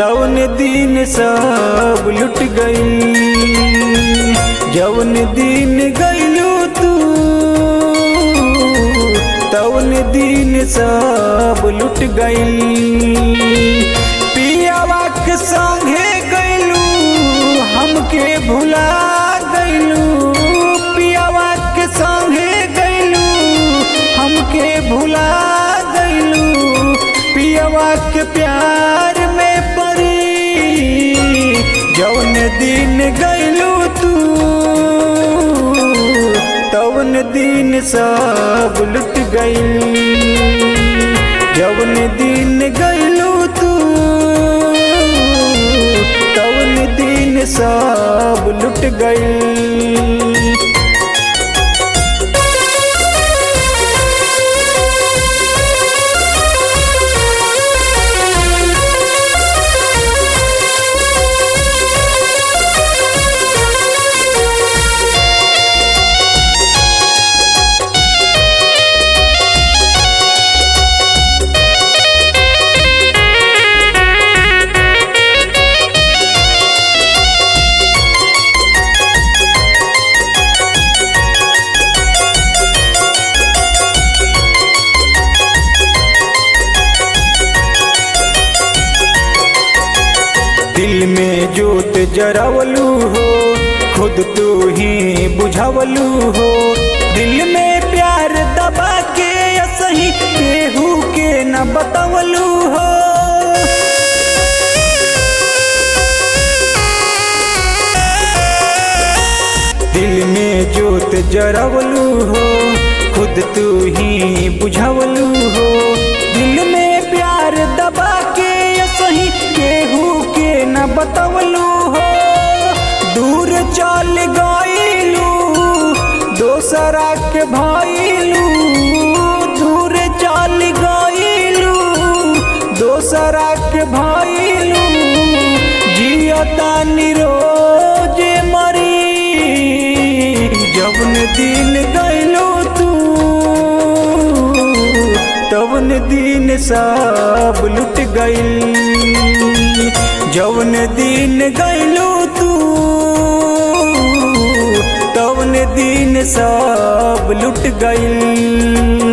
तवन दिन सब लुट गई जवन दिन गईलू तू तवन दिन सब लुट गई पियावा के संगे गईलू हमके भुला गईलू पियावा के संगे गईलू हमके भुला गईलू पियावा के प्यार में परी जौन दिन गईलू तू तवन दिन सब लुट गई जवन दिन गईलू तू तवन दिन सब लुट गई दिल में जोत जरावलू हो खुद तू ही बुझावलू हो दिल में प्यार दबा के सही केहू के न बतावलू हो दिल में जोत जरावलू हो खुद तू ही बुझावलू हो दिल में प्यार दबा के सही केहू के न बतवलू हो दूर चल गईलू दोसरा के भइलू दूर चल गईलू दोसरा के भइलू जियता निरोज मरी जवन दिन गईलू तू तवन दिन सब लुट गई जवन दिन गईलू तू तवन दिन सब लुट गई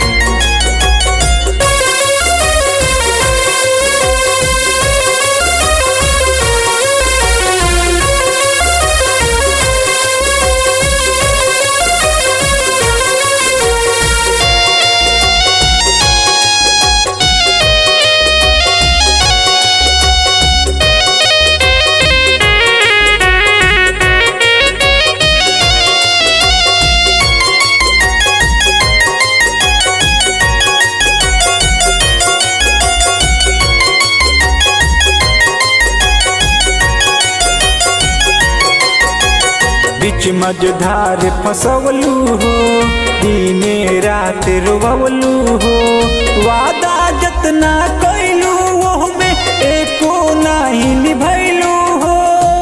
बीच मझधार फसवलू हो दिने रात रोवलू हो वादा जतना कैलू वो में एको नहीं निभैलू हो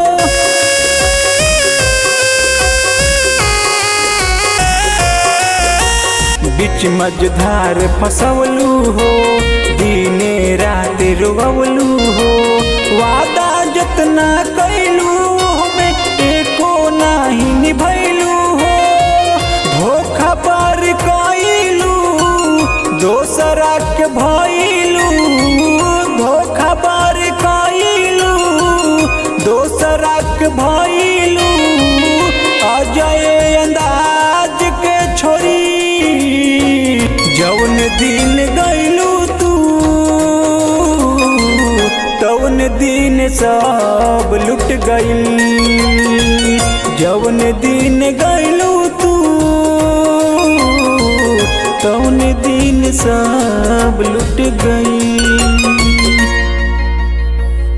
बीच मझधार फसवलू हो दिने रात रोवलू हो वादा जतना कैलू में एको नहीं निभैलू हो धोखा पर कैलू दोसरा के भइलू धोखा पर कैलू दोसरा के भइलू अजय अंदाज के छोरी जौन दिन गईलू तू तवन दिन सब लुट गई जवन दिन गईलू तू तवन दिन सब लुट गई